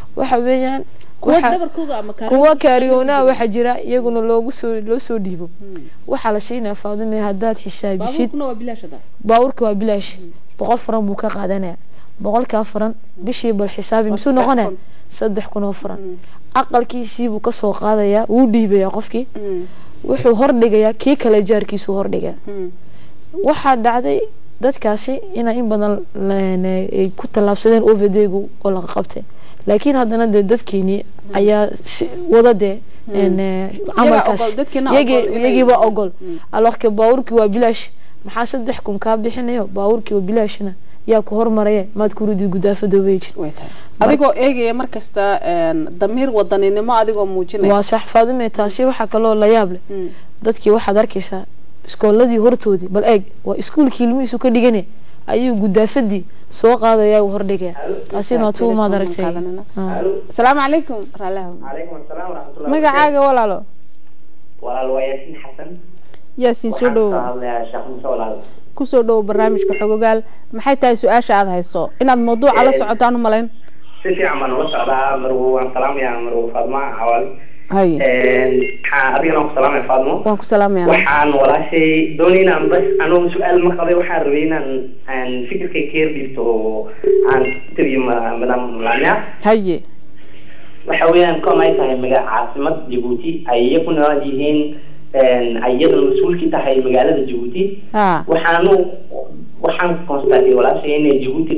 [SPEAKER 2] waxa weeyaan
[SPEAKER 1] kuwa
[SPEAKER 2] waxa-
[SPEAKER 1] dhabarkooda ama
[SPEAKER 2] kuwa kaariyoonaha waxaa jira iyaguna loogu soo loo soo dhiibo waxaa la siinaya faadime haddaad xisaabisid
[SPEAKER 1] baabuurkuna waa bilaashada
[SPEAKER 2] baabuurka waa bilaash boqol faran buu ka qaadanaya boqolkaa faran bishii bal xisaabi misuu
[SPEAKER 1] saddex
[SPEAKER 2] noqonaya
[SPEAKER 1] kun.
[SPEAKER 2] saddex kun oo faran aqalkiisii buu kasoo qaadayaa wuu dhiibayaa qofkii wuxuu hordhigayaa kii kale jaarkiisuu hordhigaya waxaa dhacday dadkaasi inay in badan leen, ay ku tallaabsadeen ovdgu oo laga qabtay laakiin haddana dee dadkeenii ayaa si wada dee een, eh, camalkaas
[SPEAKER 1] ogol, dadkeena
[SPEAKER 2] iyagii-
[SPEAKER 1] ogol inay-
[SPEAKER 2] iyagiiba ogol
[SPEAKER 1] Mm.
[SPEAKER 2] alooke baabuurkii waa bilaash maxaa saddex kun kaa bixinayo baabuurkii waa bilaashna yaa ku hormaraya maad ku ridi gudaafada weyjid
[SPEAKER 1] way tahay adigoo eegaya markasta een, damiir wadaninimo adigoo muujinaya
[SPEAKER 2] waa sax faadime taasi waxaa kaloo la yaab leh
[SPEAKER 1] Mm.
[SPEAKER 2] dadkii waxaad arkaysaa iskooladii hortoodii bal eeg waa iskuulkii ilmihiisu ka dhigane ayuu gudaafadii soo qaadaya uu hordhigaya taasina waa tuu maad aragtay
[SPEAKER 1] Qaadanana.
[SPEAKER 2] Ah.
[SPEAKER 1] asalaamu calaykum raalaha
[SPEAKER 3] calaykum asalaam waraxmatullahi
[SPEAKER 1] magacaaga walaalo
[SPEAKER 3] walaal waa yaasiin xasan
[SPEAKER 1] yaasiin soo
[SPEAKER 3] waxaan
[SPEAKER 1] dhowo
[SPEAKER 3] ka hadlayaa sheekh muuse walaal
[SPEAKER 1] kusoo dhowo barnaamijka xogogaal maxay tahay su-aasha aada hayso inaad mawduuca la
[SPEAKER 3] Ee,
[SPEAKER 1] socotaan u malayn
[SPEAKER 3] si fiican baan ula socdaa marwo waan salaamayaa marwo faadma cawaal
[SPEAKER 1] haye
[SPEAKER 3] waxaan adigana ku salaamaya faadmo
[SPEAKER 1] waan ku salaamaya
[SPEAKER 3] waxaan walaashay doonay inaan bas anoo su-aal ma qabay waxaan rabay inaan aan fikirkay ka yar dhiibto oo aan tiriyo ma- madam laamia
[SPEAKER 1] haye
[SPEAKER 3] waxa weeyaan kom ay tahay maga caasimad jabuuti ay iyaku nool yihiin ay iyadana mas-uulkii tahay magaalada jabuuti
[SPEAKER 1] ha
[SPEAKER 3] waxaanu waxaan constatay walaashay inay jabuuti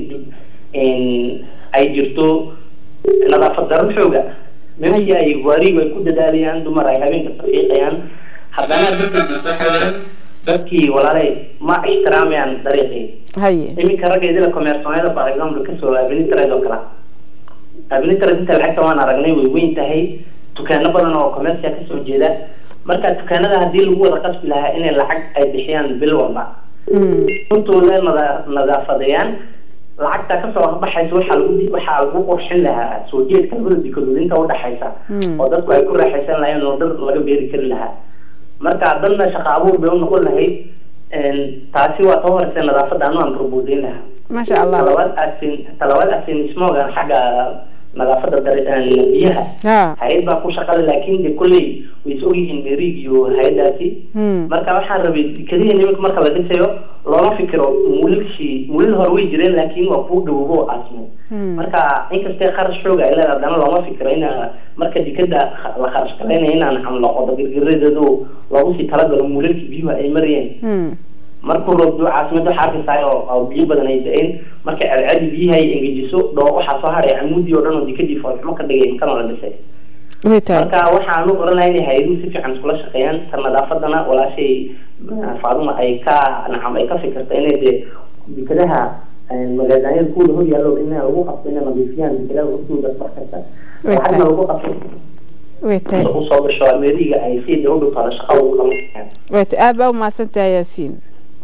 [SPEAKER 3] ay jirto nadaafad daro xooga meeshii ay waarigu ay ku dadaalayaan dumar ay habeenka safiiqayaan haddana dadka jirto waxa weeyaan dadkii walaalay ma ixtiraamayaan dariiqii
[SPEAKER 1] haye
[SPEAKER 3] iminka raggeedila commersoonada for example kasoo abinitred oo kale abinitred inta lacagta waan aragnay way weyn tahay dukaano badan oo commercia kasoo jeeda marka dukaanada haddii lagu wada qasbi lahaa inay lacag ay bixiyaan bil walba runtooda nada nadaafadeeyaan lacagta kasoo baxaysa waxaa lagu waxaa lagu qurxin lahaa soo jeedka labada dikadood inta udhaxaysa oo dadku ay ku raaxaysan lahayn oo dhar laga beeri kari lahaa marka dadna shaqa abuur bay unoqon lahayd taasi waa ta horeysa nadaafada anu aan rubuudeyn lahaa
[SPEAKER 1] maasha allah
[SPEAKER 3] talabaad asin talabaad asin ismoogan xagga nadaafada dar- biyaha
[SPEAKER 1] ha
[SPEAKER 3] hay-ad baa ku shaqale laakiin de kolley way is ogyihiin merig iyo hay-adaasi
[SPEAKER 1] Hmm.
[SPEAKER 3] marka waxaan rabay keliya nimanka marka la dhisayo looma fikiro muulilshii muulil hore way jireen laakiin waa kuu dhawoobo oo aasmo
[SPEAKER 1] Hmm.
[SPEAKER 3] marka inkastee kharash xooga ay leedahay haddana looma fikiro in marka dikada kha- la kharash galaynaya inaan xamloqodo girgiradeedu loogu sii talagalo muulilkii biyuhu ay marayeen
[SPEAKER 1] Hmm.
[SPEAKER 3] markuu roobdo caasimada waxaa arkaysaa oo oo biyo badan ay da-een marka celceli biyaha ay engejiso dhoo waxaa soo haray camuudii oo dhan oo dikadii foolxumo ka dhigay makana la dhisay
[SPEAKER 1] way tahay
[SPEAKER 3] marka waxaan u oran lahaa inay hay-aduhu si fiican iskula shaqeeyaan ta nadaafadana walaashay eh, faaduma ay ka nacam ay ka fikirta inay dee dikadaha eh, magaalaanyada kuwada hor yaallo in lagu qabto inay nadiifiyaan dikadaha hortooda wax kasta
[SPEAKER 1] Way
[SPEAKER 3] lacagna
[SPEAKER 1] tahay.
[SPEAKER 3] lagu qabto
[SPEAKER 1] way tahay
[SPEAKER 3] usoo gasho ameeriga ay si dee u dhigto shaqa ugu qaban karaan
[SPEAKER 1] way tahay aad baa umahadsantahay yaasiin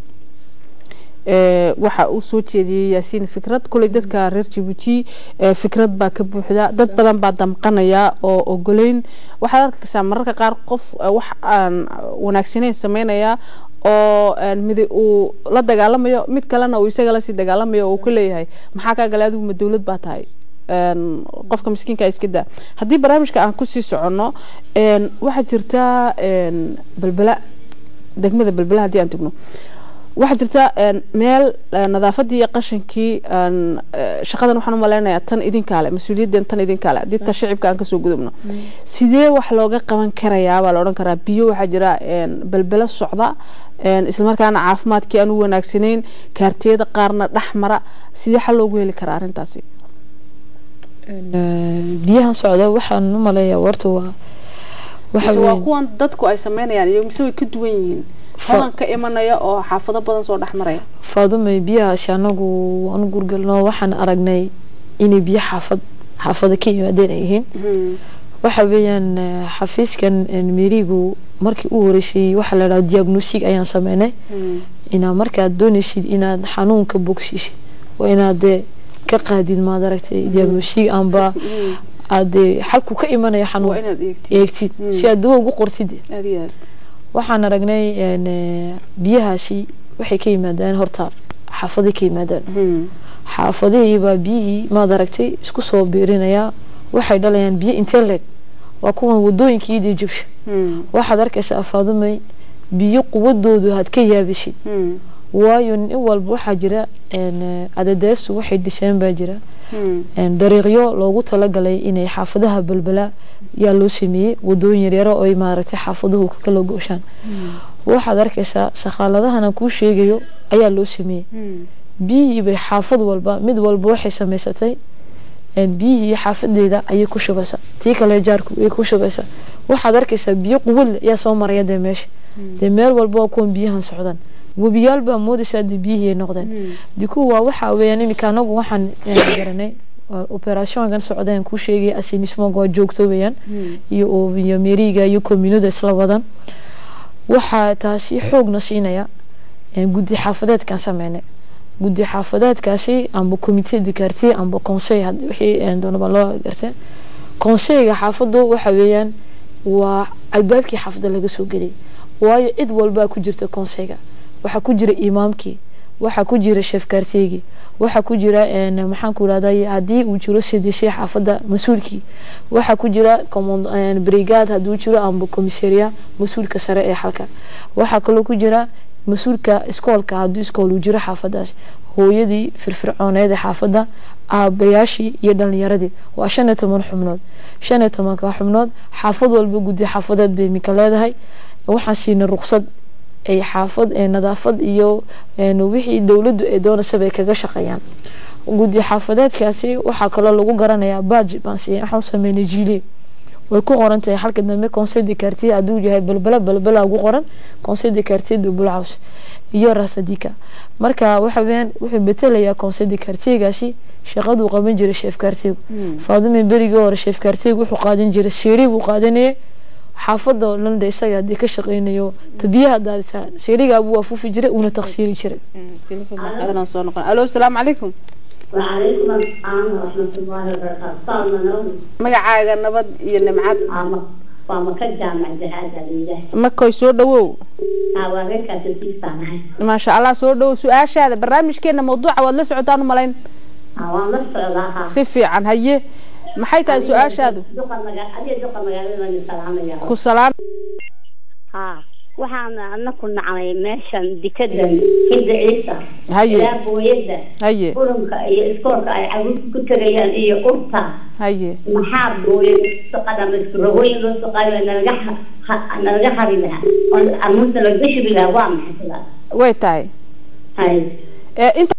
[SPEAKER 1] Ee, waxa uu soo jeediyey yaasiin fikrad kuley dadka reer jabuuti ee, fikrad baa ka buuxda dad badan baa damqanaya oo ogoleyn waxaad arkaysaa mararka qaar qof eh, wax aan wanaagsanayn sameynaya oo een, mid uu la dagaalamayo mid kalena uu isaga lasii dagaalamayo oo uu ka leeyahay maxaa kaa galay adigu ma dowlad baa tahay een, qofka miskiinka iska daa haddii barnaamijka aan kusii soconno een, waxaa jirta een, balbala degmada balbala haddii aan tagno waxaa jirta een, meel eh, nadaafadii iyo qashankii een, eh, shaqadan waxaan u maleynayaa tan idinkaale mas-uuliyaddan tan idinkaale haddii ta shicibka aan kasoo gudubno sidee wax looga qaban karayaa baa la odhan karaa biyo waxaa jira een, balbelo socda een, islamarkaana caafimaadkii aan u wanaagsanayn kaartiyada qaarna dhex mara sidee xal loogu heli karaa arrintaasi
[SPEAKER 2] biyahan socda waxaan u maleeyaa warta waa waxa
[SPEAKER 1] mise waa
[SPEAKER 2] weyn
[SPEAKER 1] kuwan dadku ay sameynayaan iyo mise way ka duwan yihiin hodan ka imanaya oo xaafado badan soo dhex maraya
[SPEAKER 2] faadumay biyahaasi anagu waanu gurgalno waxaan aragnay inay biyo xaafad xaafada ka yimaadeen ay yihiin waxa weeyaan eh, xafiiskan eh, mirigu markii u horeysay waxaa la dhaha diagnostic ayaan sameynay inaad markaad doonaysid inaad xanuunka bogsiisid waa inaad dee ka qaadid maad aragtay diagnostic amba aad dee xalku ka imanaya
[SPEAKER 1] waa
[SPEAKER 2] xanuun
[SPEAKER 1] inaad eegtid
[SPEAKER 2] eegtid
[SPEAKER 1] Mm.
[SPEAKER 2] si aad dawo ugu qortid
[SPEAKER 1] aad iyo aad
[SPEAKER 2] waxaan aragnay een, eh, biyahaasi waxay ka yimaadaan horta xaafaday ka yimaadaan
[SPEAKER 1] Hmm.
[SPEAKER 2] xaafadihii baa biyihii maad aragtay isku soo biirinaya waxay dhalayaan biyo intee leeg waa kuwan wadooyinkiidii jabsha waxaad arkaysaa faadumay biyo quwadoodu had ka yaabisid waayo nin walba waxaa jira adadeestu waxay dhiseen baa jira dariiqyo loogu talagalay inay xaafadaha balbalaa yaa loo sameeyey wadooyin yaryaro oy maaragtay xaafaduhu kakala gooshaan waxaad arkaysaa sakaaladahana kuu sheegayo ayaa loo sameeyey biyihii bay xaafad walba mid walba waxay samaysatay biyihii xaafadeeda ayay ku shubaysaa tii kale jaarku ay ku shubaysaa waxaad arkaysaa biyo quwad leh yaa soo maraya dee meesha dee meel walba waa kuwan biyahan socdaan webiyaal baa moodaysaa dee biyihii ay noqdeen dee kuwa waa waxa weeyaan iminka anagu waxaan garanay operationkan socdeen kuu sheegaya asinismoga waa joogto weeyaan iyo iyo meriga iyo communada isla wadan waxaa taasi xoogna siinaya guddi xaafadeedkan sameynay guddi xaafadeedkaasi amba comité de quartier amba conseil wixii doonaba loo gartay conseilga xaafadu waxa weeyaan waa albaabkii xaafadda laga soo gelay waayo cid walbaa ku jirta conseilga waxaa ku jira imaamkii waxaa ku jira chef quartiergii waxaa ku jira maxaan ku irahday haddii uu jiro cdc xaafadda mas-uulkii waxaa ku jira brigade hadduu jiro amba commissaria mas-uulka sare ee xalka waxaa kaloo ku jira mas-uulka iskoolka hadduu iskool uu jiro xaafadaas hooyadii firfircooneed ee xaafadda aabayaashii iyo dhalinyaradii waa shan iyo toban xubnood shan iyo tobanka xubnood xaafad walba guddi xaafadeed bay iminka leedahay waxaan siinay ruqsad ay xaafad nadaafad iyo wixii dowladdu ay doonaysa bay kaga shaqeeyaan guddi xaafadeedkaasi waxaa kaloo lagu garanayaa baaj baan siiyay waxaan sameynay jiile way ku qoran tahay halka dambe conseil de quartier hadduu yahay balbala balbala ugu qoran conseil de quartier de bulcaws iyo rasadika marka waxa weeyaan wuxuu betelayaa conseil de quartiergaasi shaqaduu qaban jiray chef quartiergu faadime berigii hore chef quartiergu wuxuu qaadan jiray seeri buu qaadanayay xaafada oo dhan de isaga haddii ka shaqeynayo tabiyaha daadisa seerigaabuu waafuufi jiray uuna taqsiiri jiray
[SPEAKER 1] alo asalaamu calaykum
[SPEAKER 4] وعليكم السلام ورحمة الله وبركاته صارنا نوم
[SPEAKER 1] magacaaga nabad iyo nimcad
[SPEAKER 4] وما كجامع جهاد الإله
[SPEAKER 1] makoy soo dhawow
[SPEAKER 4] هاواريكا تسيستانهاي
[SPEAKER 1] maasha allah soo dhawow su-aashaada barnaamijkeena mawduuca waad la socotaan umalayn
[SPEAKER 4] هاوان لسعودها
[SPEAKER 1] si fiican haye maxay tahay su-aashaadu
[SPEAKER 4] دقا مقال أدي دقا مقال من السلام يا
[SPEAKER 1] ku salaam
[SPEAKER 4] ها waxaan anaku nacnay meeshan dikadan hinda ciisa
[SPEAKER 1] haye
[SPEAKER 4] ilaa booyada
[SPEAKER 1] haye
[SPEAKER 4] qurunka iyo iskoolka ay caruurta ku tegayaan iyo urta
[SPEAKER 1] haye
[SPEAKER 4] maxaa booyad soqada maskurahooyin loo soqaayo nalaga ha- nalaga hari lahaa oo amuusa lagaga shubi lahaa waa maxay sidaas
[SPEAKER 1] way tahay
[SPEAKER 4] hay
[SPEAKER 1] ee inta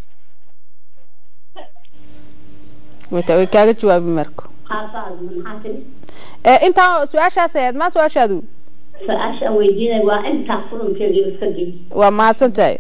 [SPEAKER 1] way tahay way kaaga jawaabi marko
[SPEAKER 4] qaafaad maxaa tiri
[SPEAKER 1] ee intaa su-aashaas ahayd maa su-aashaadu
[SPEAKER 4] su-aasha weydiinay waa intaa qurunkeeda iska gey
[SPEAKER 1] waa mahadsan tahay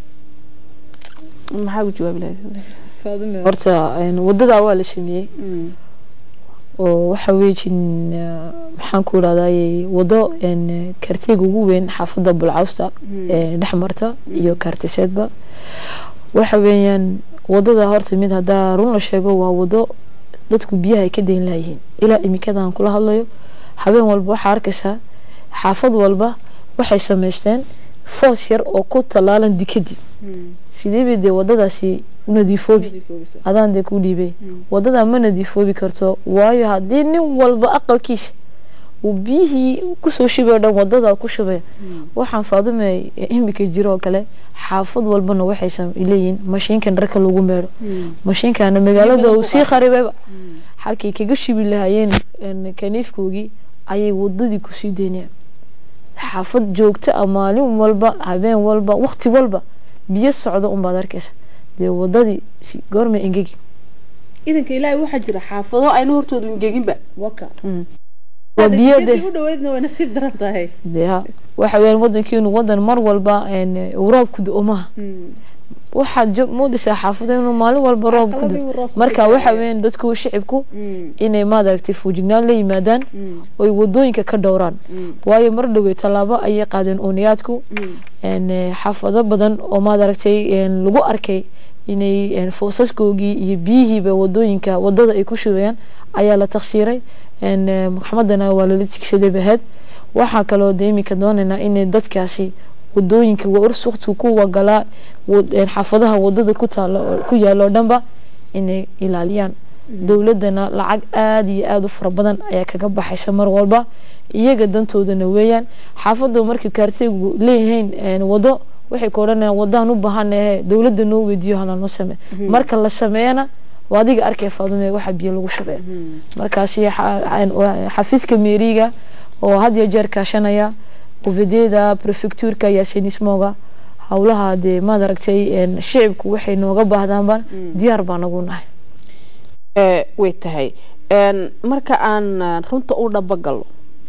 [SPEAKER 1] maxaa ugu jawaabi lahayd
[SPEAKER 2] horta wadadaa waa la sameeyey oo waxa weejin maxaan ku irahday wado kaartiga ugu weyn xaafadda bulcawsta ee dhex marta iyo kaartiseedba waxa weeyaan wadada horta mid haddaa run la sheego waa wado dadku biyaha ay ka dayn lahayihiin ilaa imikadan kula hadlayo habeen walba waxaa arkaysaa xaafad walba waxay samaysteen foos yar oo ku tallaalan dikadii sidee bay dee wadadaasi u nadiifoobi adaan dee ku dhiibay wadada ma nadiifoobi karto waayo haddii nin walba aqalkiisa uu biyihii kusoo shubay o dhan wadada ku shubay waxaan faadume imika jiro oo kale xaafad walbana waxay sam- leeyihiin mashiinkan dharka lagu meedho mashiinkana magaalada uu sii kharibayba halkay kaga shubi lahaayeen een, kaniifkoogii ayay wadadii kusii daynayaan xaafad joogta ah maalin walba habeen walba waqti walba biyo socda unbaad arkaysa dee wadadii si goorma engegi
[SPEAKER 1] idanka ilaahay waxaa jira xaafado ayna hortoodu ingeginba waka
[SPEAKER 2] waa biyo de
[SPEAKER 1] u dhaweydna way nasiib daran tahay
[SPEAKER 2] dee ha waxa weeyaan wadankeenu wadan mar walba een, uu roob ku do maha waxaad jo- moodaysaa xaafado inuu maalin walba roob ku do marka waxa weeyaan dadku shicibku inay maaragtay fuujignaan la yimaadaan oy wadooyinka ka dhowraan waayo mar dhowey tallaabo ayay qaadeen ooniyaadku een, eh, xaafado badan oo maaragtay een, lagu arkay inay een, foosaskoogii iyo biyihiiba wadooyinka wadada ay ku shubayaan ayaa la taksiiray een, eh, maxkamadana waa lala tigsaday baheed waxaa kaloo de iminka doonaynaa inay dadkaasi wadooyinka waa ursuqtu ku wagalaa wad- een, xaafadaha wadada ku taalo ku yaalo oo dhanba inay ilaaliyaan dowladana lacag aada iyo aada u fara badan ayaa kaga baxaysa mar walba iyaga dantoodana weeyaan xaafadda markii kaarteygu leeyihiin wado waxay ka odhanayaan wadaan u baahanahe dowladda noo weydiiyo halanoo samee marka la sameeyana waa adiga arkay faadume waxa biyo lagu shubee markaasi xafiiska meeriga oo had iyo jeer kaashanaya qufadeeda prefectuurka yaasinismoga howlaha dee maad aragtay shicibku waxay nooga baahdaanba diyaar baa nagu nahay
[SPEAKER 1] way tahay marka aan runta u dhabagalo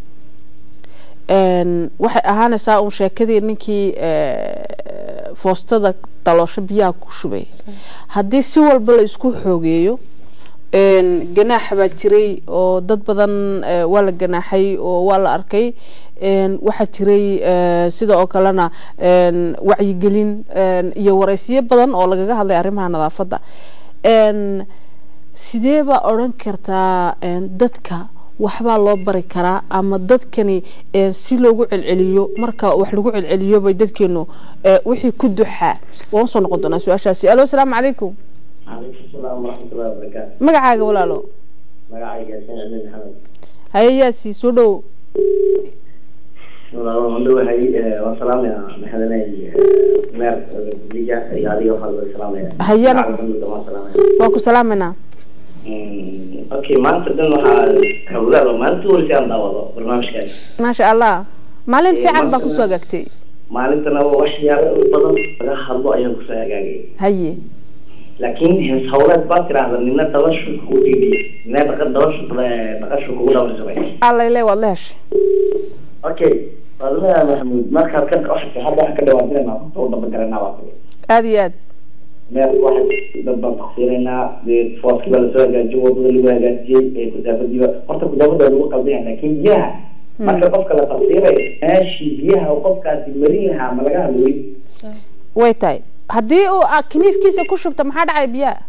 [SPEAKER 1] waxay ahaanaysaa uun sheekadii ninkii foostada daloosho biyaha ku shubay haddii si walba la isku xoogeeyo ganaax baa jiray oo dad badan waa la ganaaxay oo waa la arkay waxaa jiray sida oo kalena wacyigelin iyo waraysiyo badan oo lagaga hadlay arrimaha nadaafadda sidee baa odhan kartaa dadka waxbaa loo bari karaa ama dadkani si loogu celceliyo marka wax lagu celceliyo bay dadkeenu wixii ku duxaa waan usoo noqon doonaa su-aashaasi alo asalaamu calaykum
[SPEAKER 3] calaykum salaam waraxmatullahi wabarakaatu
[SPEAKER 1] magacaaga walaalo
[SPEAKER 3] magacayga yaasin cibdi maxamed
[SPEAKER 1] haye yaasi soo dhow
[SPEAKER 3] walaalo waan dhowahay waan salaamaya maxadanay meer liga iyo adiga waxaa laga salaamaya
[SPEAKER 1] Hayana.
[SPEAKER 3] Alxamdulillah, waan salaamaya
[SPEAKER 1] waa ku salaamanaa
[SPEAKER 3] okay maanta dhan waxaa hawlaada maalinta horeysay aan daawado barnaamijkaas
[SPEAKER 1] maasha allah maalin
[SPEAKER 3] Eh,
[SPEAKER 1] fiican baa
[SPEAKER 3] maanta-
[SPEAKER 1] kusoo hagaagtay
[SPEAKER 3] maalintana waxyaalo badan laga hadlo ayaan kusoo hagaagay
[SPEAKER 1] haye
[SPEAKER 3] laakiin hees hawleed baa tiraahda nina dabashu kugu dhiibiya nina dhaqa dabashu dhaqashu kugu dhabarsamay
[SPEAKER 1] allayle waad la heshay
[SPEAKER 3] okay fadlaha maxamuud markaad ka waxaa hadda waxaan ka dhawaantinayna runta u dabagaranaa baa tiri
[SPEAKER 1] aada iyo aad
[SPEAKER 3] meel waxa dad baan taksiinaynaa dee fooskii baa lasoo hagaajiyey wadada lagu hagaajiyey ee kudaafadiiba horta kudaafada waa lagu qaldaya laakiin biyaha marka qofka la tafsiirayo meeshii biyaha uu qofkaasi marin lahaa ma laga hadlay
[SPEAKER 1] way tahay haddii uu ah, kiniifkiisa ku shubta maxaa dhacay biyaha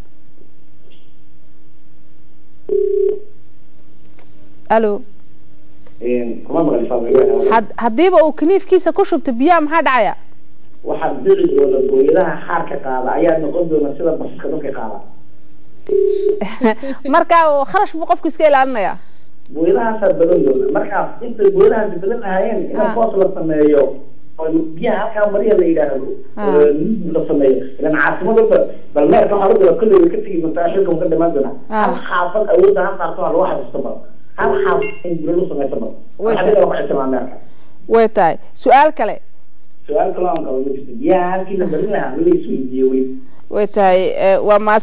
[SPEAKER 1] alo
[SPEAKER 3] kuma maqli fadliga
[SPEAKER 1] had- haddiiba uu kiniifkiisa ku shubta biyaha maxaa dhacaya
[SPEAKER 3] waxaad dhici doona booyadaha xaarka qaada ayaa noqon doona sida basaska dadka qaada
[SPEAKER 1] marka uu kharash buu qofku iska ilaalinayaa
[SPEAKER 3] booyadahaasaa badan doona markaas intay booyadahaasi badan lahaayeen in
[SPEAKER 1] Ah.
[SPEAKER 3] foos la sameeyo oo biyaha halkaa mariya la yidhaahdo
[SPEAKER 1] Ah.
[SPEAKER 3] oo mid la sameeyo ilan caasimadaba bal meerka waxaa la kolley way ka tegi doontaa xilka ka dhimaan doonaa
[SPEAKER 1] Ah.
[SPEAKER 3] hal xaafad awoodda ha saarto ha lagu xasuusto bal hal xaafad in guri lu samayso bal
[SPEAKER 1] Way
[SPEAKER 3] waxaa dhigaa ku xirsamaa meerka
[SPEAKER 1] way tahay su-aal kale
[SPEAKER 3] su-aal kaloo aan qabo ma jirto biyaha halkii la barin lahaa ma la isweydiiye weli
[SPEAKER 1] way tahay eh, waa maas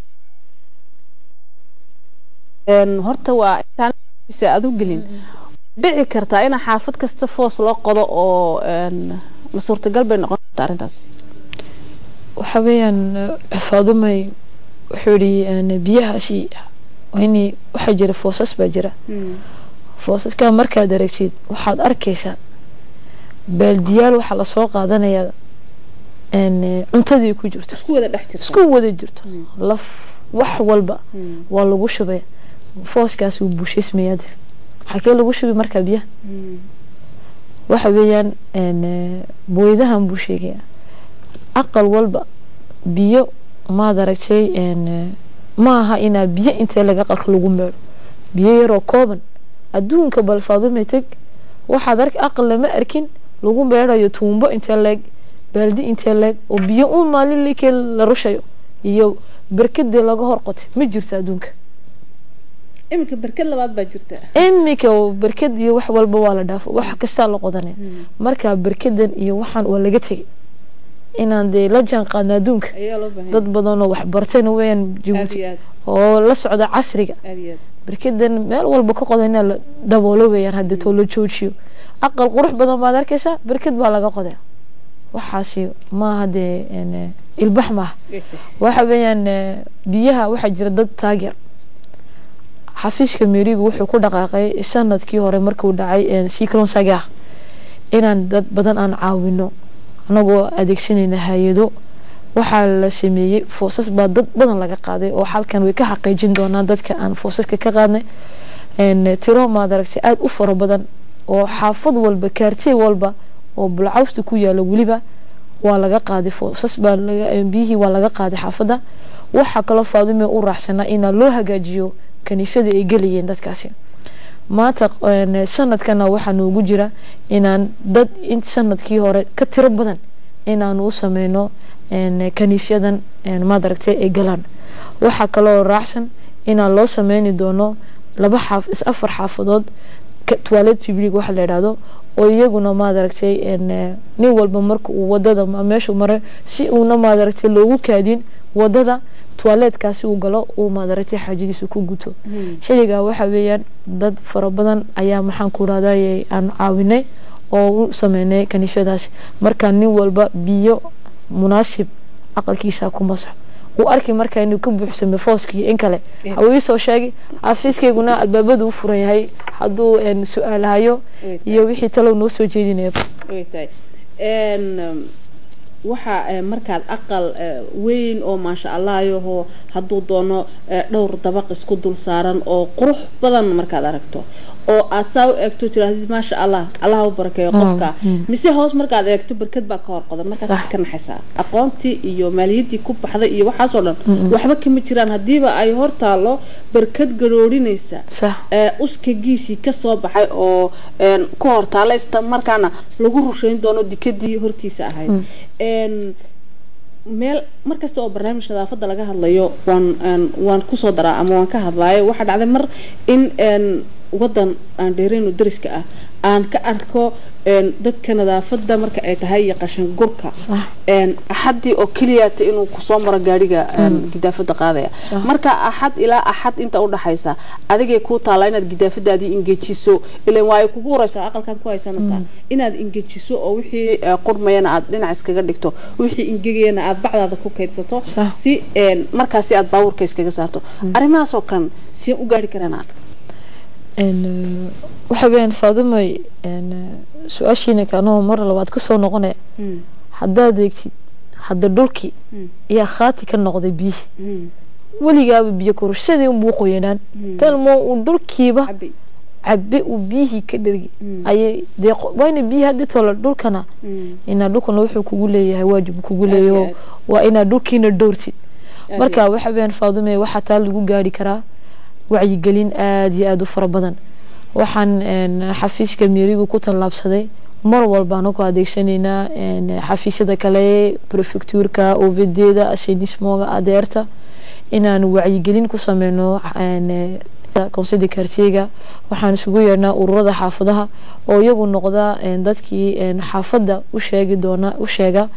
[SPEAKER 1] Een, horta waa intaan isa aad u gelin dhici kartaa in xaafad kasta foos loo qodo oo een, ma suurtagal bay noqon kartaa arrintaas
[SPEAKER 2] waxa weeyaan eh, faadumay wuxuu yidhi biyahaasi waa inay waxaa jira foosas baa jira foosaska markaad aragtid waxaad arkaysaa baaldiyaal waxaa lasoo qaadanayaa een, eh, cuntadii ku jirto
[SPEAKER 1] isku wada dhex jirta
[SPEAKER 2] isku wada jirto laf wax walba waa lagu shubay fooskaas wuu buushismayaa xakee lagu shubi markaa biyaha waxa weeyaan een, eh, booyadahan buu sheegayaa aqal walba biyo maad aragtay een, eh, ma aha inaa biyo intee laga qalka lagu meedho biyo yaroo kooban adduunka bal faadume teg waxaad ark aqal lama arkin lagu meedhayo tuumbo intee leeg baaldi intee leeg oo biyo un maalin likee la rushayo iyo berkadii laga hor qotay ma jirto adduunka
[SPEAKER 1] iminka berkad labaad baa jirta
[SPEAKER 2] imika oo berkad iyo wax walba waa la dhaafo wax kastaa la qodanaya marka berkadan iyo waxaan waa laga tegay inaan dee la jaan qaadna adduunka
[SPEAKER 1] ayaa loo baahan
[SPEAKER 2] dad badan oo wax bartayna weeyaan
[SPEAKER 1] aad
[SPEAKER 2] jabuuti
[SPEAKER 1] iyo aad
[SPEAKER 2] oo la socda casriga
[SPEAKER 1] aad iyo aad
[SPEAKER 2] berkadan meel walba ka qoda inaa la daboolo weeyaan hadeetoo la joojiyo aqal qurux badan baad arkaysaa berkad baa laga qodaa waxaasi maaha dee een, eh, ilbax maaha
[SPEAKER 1] way tahay
[SPEAKER 2] waxa weeyaan eh, biyaha waxaa jira dad taageer xafiiska meerigu wuxuu ku dhaqaaqay sanadkii hore markuu dhacay cyclone sagaa inaan dad badan aan caawino anagoo adeegsanayna hay-ado waxaa la sameeyey foosas baa dad badan laga qaaday oo halkan way ka xaqiijin doonaan dadka aan foosaska ka qaadnay een, tiro maad aragtay aada u fara badan oo xaafad walba kaartey walba oo bulcawsta ku yaala weliba waa laga qaaday foosas baa biyihii waa laga qaaday xaafadda waxaa kaloo faadime u raacsanaa inaa loo hagaajiyo kaniifyada ay gelayeen dadkaasi maanta sanadkana waxaa noogu jira inaan dad in sanadkii hore ka tiro badan inaanu u sameyno kaniifyadan maadaragtay ay galaan waxaa kaloo raacsan inaan loo sameyni doono laba xaaf is afar xaafadood toilet public waxa la yidhaahdo oo iyaguna maadaragtay nin walba marka uu wadada meeshuu maray si uuna maadaragtay loogu kaadin wadada toiletkaasi uu galo uu maadaragtay xaajadiisa ku guto xilligaa waxa weeyaan dad fara badan ayaa maxaan ku rahday aan caawinay oo u sameynay kaniifyadaasi markaa nin walba biyo munaasib aqalkiisa ku masaxo uu arki markaa inuu ka buuxsamay fooskii in kale hawuu iisoo sheegay xafiiskayguna albaabada u furan yahay hadduu su-aalahayo iyo wixii talow noo soo jeedinaya
[SPEAKER 1] waxa markaad aqal weyn oo maasha allah yaho hadduu doono dhowr dabaq isku dul saaran oo qurux badan markaad aragto oo aad saa u eegto tirahdid maasha allah allah u barakeeyo qofka mise hoos markaad eegto barkad baa ka horqodan markaas ka naxaysaa aqoontii iyo maaliyaddii ku baxday iyo waxaasoo dhan waxba kama jiraan haddiiba ay hor taalo barkad garoorinaysa uskagiisii kasoo baxay oo ku hortaala isla markaana lagu rushayn doono dikadii hortiisa ahayd meel markasta oo barnaamij nadaafadda laga hadlayo waan waan kusoo daraa ama waan ka hadlaayo waxaa dhacday mar in wadan aan dheereyno dariska ah aan ka arko dadka nadaafadda marka ay tahay iyo qashin gurka axadii oo keliyata inuu kusoo maro gaariga gidaafada qaadaya marka axad ilaa axad inta udhaxaysa adigay kuu taala inaad gidaafadaadii ingejiso ilan waa ay kugu horeysaa aqalkaad ku haysanaysaa inaad ingejiso oo wixii qurmayana aad dhinac iskaga dhigto wixii ingegayana aad bacdaada ku kaydsato si markaasi aad baabuurka iskaga saarto arrimahaasoo kan siyaan u gaari karanaa
[SPEAKER 2] waxa weyaan faadumay su-aashiina kanoo mar labaad kasoo noqone haddaad eegtid hadda dhulkii ayaa khaati ka noqday biyihii weligaaba biyo kororsadii unbuu qoyanaan talmo uu dhulkiiba cabe uu biyihii ka dhergi ayay dee waana biyihi haddii toola dhulkana inaa dhulkana wuxuu kugu leeyahay waajib kugu leeyaho waa inaa dhulkiina dhowrtid marka waxa weyaan faadume waxaa taa lagu gaari karaa wacyigelin aada iyo aada u fara badan waxaan xafiiska meerigu ku tallaabsaday mar walba anagu adeegsanaynaa xafiisyada kale prefectuurka ovedeeda asenismoga adeerta inaan wacyigelin ku sameyno konseyda kartiyega waxaan isugu yeernaa ururada xaafadaha oo iyagu noqda dadkii xaafadda u sheegi doona u sheega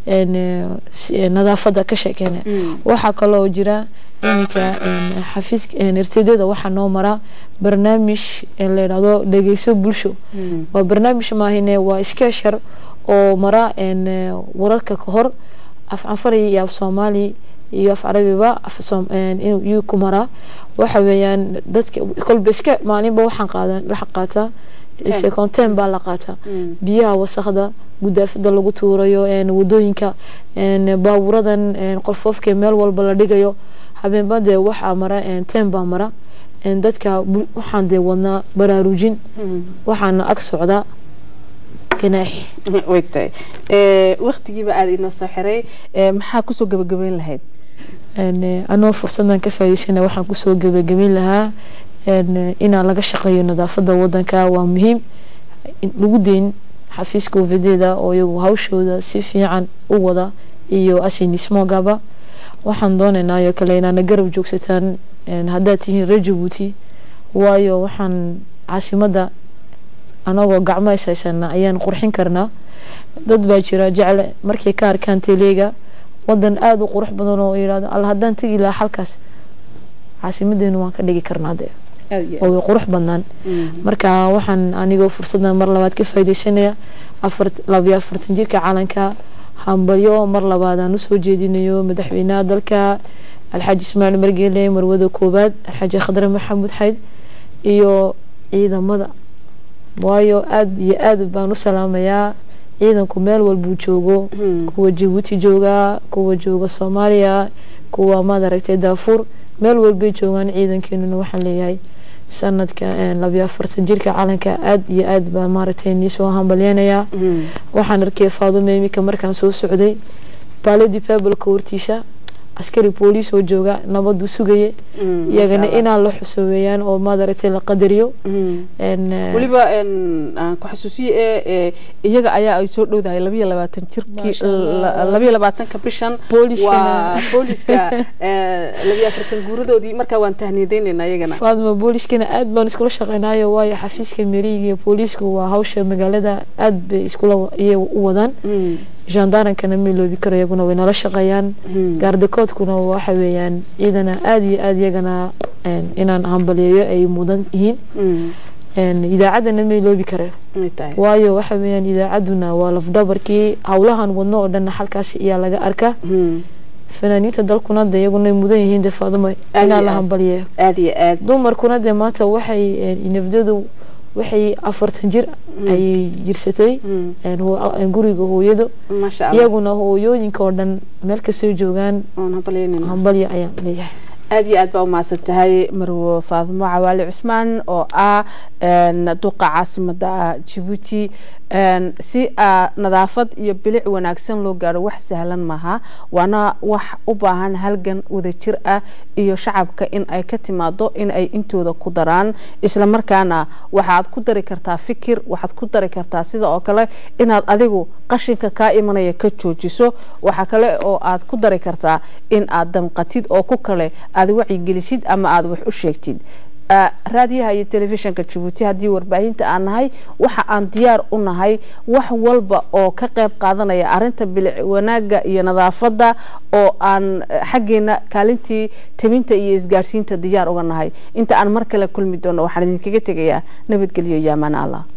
[SPEAKER 2] nadaafadda ka sheekeena waxaa kaloo jira iminka xafiiska irtidyada waxaa noo maraa barnaamij la yidhahdo dhegeyso bulsho waa barnaamij maahine waa skeshar oo mara wararka kahor af canfari iyo af soomaali iyo af carabiba yuu ku maraa waxa weeyaan dadka kolba iska maalinba waxaan qaadan waxa qaataa seconten baa la qaataa biyaha wasakda gudaafada lagu tuurayo wadooyinka baaburadan qolfoofka meel walba la dhigayo habeenba dee waxaa mara ten baa mara dadka waxaan dee wadnaa baraarujin waxaana ag socdaa ganaax
[SPEAKER 1] wegtahay waktigiiba aada inoo soo xiray maxaa kusoo gabagabeyn lahayd
[SPEAKER 2] anoo fursadan ka faa'iidaysana waxaan kusoo gabagabeyn lahaa inaa laga shaqeeyo nadaafada wadanka waa muhiim lagu deyn xafiiska ovedeeda oo iyagu hawshooda si fiican u wada iyo asinismogaba waxaan doonaynaayo kale inaana garab joogsataan haddaad tihiin reer jabuuti waayo waxaan caasimada anagoo gacmo ishaysana ayaan qurxin karnaa dad baa jira jecle markay ka arkaan teleega wadan aada u qurux badan oo yidhahdo alla haddaan tegi lahaa halkaas caasimadeenu waan ka dhigi karnaa dee oo way qurux badnaan marka waxaan anigoo fursadan mar labaad ka faaideysanaya afar labayo afartan jirka calanka hambalyo mar labaadaan usoo jeedinayo madaxweynaha dalka alxaaji ismaaciil margeele marwada koowaad alxaaji khadre maxamuud xayd iyo ciidamada waayo aada iyo aad baan u salaamayaa ciidanku meel walbuu joogo kuwa jabuuti jooga kuwa jooga soomaaliya kuwa maad aragtay daafuur meel walbay joogaan ciidankeenuna waxaan leeyahay sanadka labiyo afartan jirka calanka aad iyo aad baa maaragtay niisoo hambalyeynayaa waxaan arkay faadumo imika markaan soo socday baaladi babalka hortiisa askari booliis oo jooga nabadu sugaye iyagana inaan la xusuubeeyaan oo maaragtay la qadariyo
[SPEAKER 1] weliba aan ku xasuusiye ee iyaga ayaa ay soo dhowdahay labiyo labaatan jirkii labiyo labaatanka bishan waa booliska labiyo afartan guuradoodii markaa waan tahniyadeynayna iyagana
[SPEAKER 2] faadma booliskana aad baan iskula shaqeynayo waayo xafiiska meriga iyo booliisku waa hawsha magaalada aad bay iskula iyaga u wadaan gendarnkana ma iloobi karo iyaguna way nala shaqeeyaan gaardakoodkuna waxa weeyaan ciidana aada iyo aada iyagana inaan hambaliyeeyo ay mudan yihiin idaacaddana ma iloobi kare waayo waxa weeyaan idaacadduna waa lafdhabarkii howlahan wadno oo dhanna halkaasi ayaa laga arkaa fanaaniinta dalkuna de iyaguna mudan yihiin de faaduma inaa la hambaliyeeyo
[SPEAKER 1] aada iyo aad
[SPEAKER 2] dumarkuna de maanta waxay nafdadu waxay afartan jir ayay jirsatay guriga hooyado iyaguna hooyooyinka oo dhan meel kastoo joogaan hambalya ayaan leeyahay
[SPEAKER 1] aada iyo aad baa umahadsan tahay marwo faadimo cawaali cusmaan oo ah duqa caasimada jabuuti si nadaafad iyo bilic wanaagsan loo gaaro wax sahlan maaha waana wax u baahan halgan wadajir ah iyo shacabka in ay ka timaado in ay intooda ku daraan isla markaana waxaad ku dari kartaa fikir waxaad ku dari kartaa sida oo kale inaad adigu qashinka kaa imanaya ka joojiso waxa kale oo aad ku dari kartaa in aad damqatid oo ku kale aad wacyigelisid ama aad wax u sheegtid raadiyaha iyo telefishinka jabuuti haddii warbaahinta aan nahay waxa aan diyaar u nahay wax walba oo ka qayb qaadanaya arinta bilic wanaaga iyo nadaafada oo aan xaggeena kaalintii tabinta iyo isgaadhsiinta diyaar uga nahay inta aan mar kale kulmi doono waxaan idinkaga tegayaa nabadgelyo iyo amaan allah